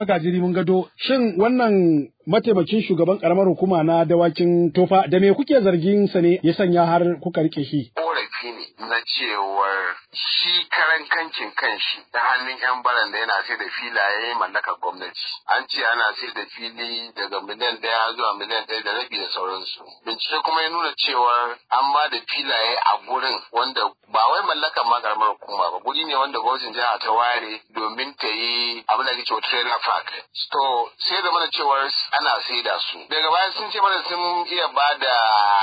Gajiri mun gado shin wannan mataimakin shugaban karamar hukuma na dawakin tofa da me kuke zargin sa ne ya sanya har kuka rike shi? Korafi ne na cewar shi karan kankin kanshi ta hannun yan baran da yana sai da filaye mallakar gwamnati. An ce ana sai da fili daga miliyan ɗaya zuwa miliyan ɗaya da rabi da sauransu. Bincike kuma ya nuna cewar an ba da filaye a gurin wanda ba wai mallakar ma karamar hukuma ba guri ne wanda gwamnatin jiha ta ware domin ta yi abin da ake cewa trailer park. To sai da mana cewar ana saida su. Daga baya sun ce mana sun iya ba da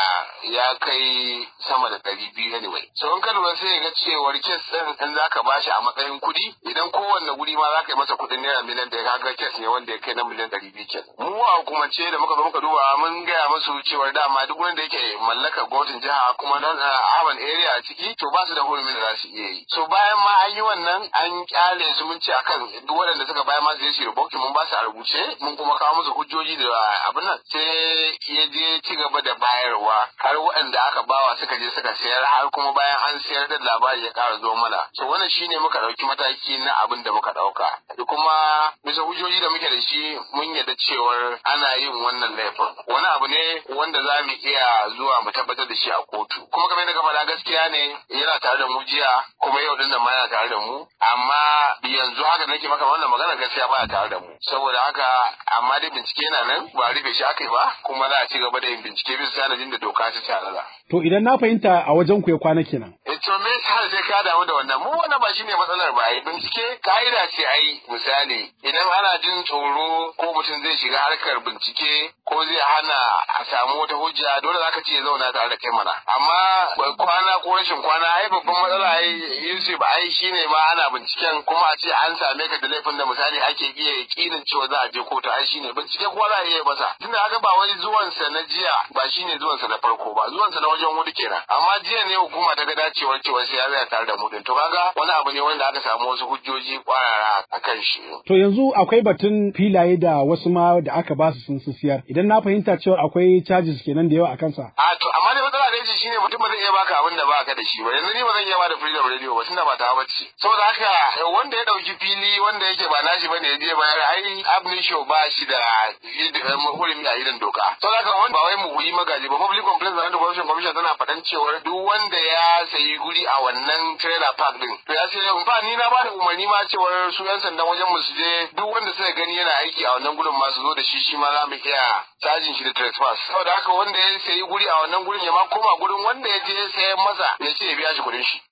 ya kai sama da ɗari biyu anyway. So in ka lura sai ga cewar kes ɗin in za ka bashi a matsayin kuɗi idan kowanne guri ma za ka yi masa kuɗin naira miliyan da ya kaga kes ne wanda ya kai na miliyan ɗari biyu kenan. Mu a hukumance da muka zo muka duba mun gaya musu cewar dama duk wanda yake mallakar gwamnatin jiha kuma don urban area a ciki to ba su da hurumin da za su iya yi. So bayan ma an yi wannan an kyale su mun ce akan duk waɗanda suka bayan ma su je su rubuce mun ba su a rubuce mun kuma kawo musu hujjoji da abin nan sai ya je ci gaba da bayarwa har waɗanda aka bawa suka je suka sayar har kuma bayan an sayar da labari ya ƙara zo mana so wannan shine muka ɗauki mataki na abin da muka ɗauka da kuma bisa hujjoji da muke da shi mun yarda cewar ana yin wannan laifin wani abu ne wanda za mu iya zuwa mu tabbatar da shi a kotu kuma kamar yadda ka faɗa gaskiya ne yana tare da mu jiya kuma yau din nan ma yana tare da mu amma yanzu haka nake maka wannan magana gaskiya baya tare da mu saboda haka amma dai bincike yana nan ba rufe shi aka yi ba kuma za a ci gaba da yin bincike bisa sanadin da doka ta tanada. To idan na fahimta a wajen ku ya kwana kenan. E to me har sai ka damu da wannan mu wannan ba shine matsalar ba ai bincike ka'ida ce ai misali idan ana jin tsoro ko mutum zai shiga harkar bincike ko zai hana a samu wata hujja dole zaka ce ya zauna tare da kai mana amma kwana ko rashin kwana ai babban matsala ai Yusuf ai shine ma ana binciken kuma a ce an same ka da laifin da misali ake iya yakinin cewa za a je kotu ai shine bincike kuma za a iya masa tunda haka ba wai zuwansa na jiya ba shine zuwansa na farko ba zuwansa na wajen hudu kenan amma jiya ne hukuma ta ga dacewar cewa sai ya tsaya tare da mu din to kaga wani abu ne wanda aka samu wasu hujjoji kwarara a kan shi To yanzu akwai batun filaye da wasu ma da aka ba su sun su siyar idan na fahimta cewa akwai charges kenan da yawa a kansa. a to amma dai matsala da yace shine mutum ba zai iya baka abin da baka da shi ba yanzu ni ba zan iya ba da freedom radio ba tunda ba ta bace saboda haka wanda ya dauki fili wanda yake ba nashi bane ya je bayar ai abin show ba shi da hurumi a irin doka saboda haka wanda ba wai mu yi magaji ba public complaints and corruption commission tana faɗan cewar duk wanda ya sayi guri a wannan trailer park din to ya sai ba ni na ba da umarni ma cewar su yan sandan wajen mu su je duk wanda suka gani yana aiki a wannan gurin ma su zo da shi shi ma za mu iya cajin shi da trespass saboda haka wanda ya sayi guri a wannan gurin ya ma koma gurin wanda ya je sayan masa ya ce ya biya shi kuɗin shi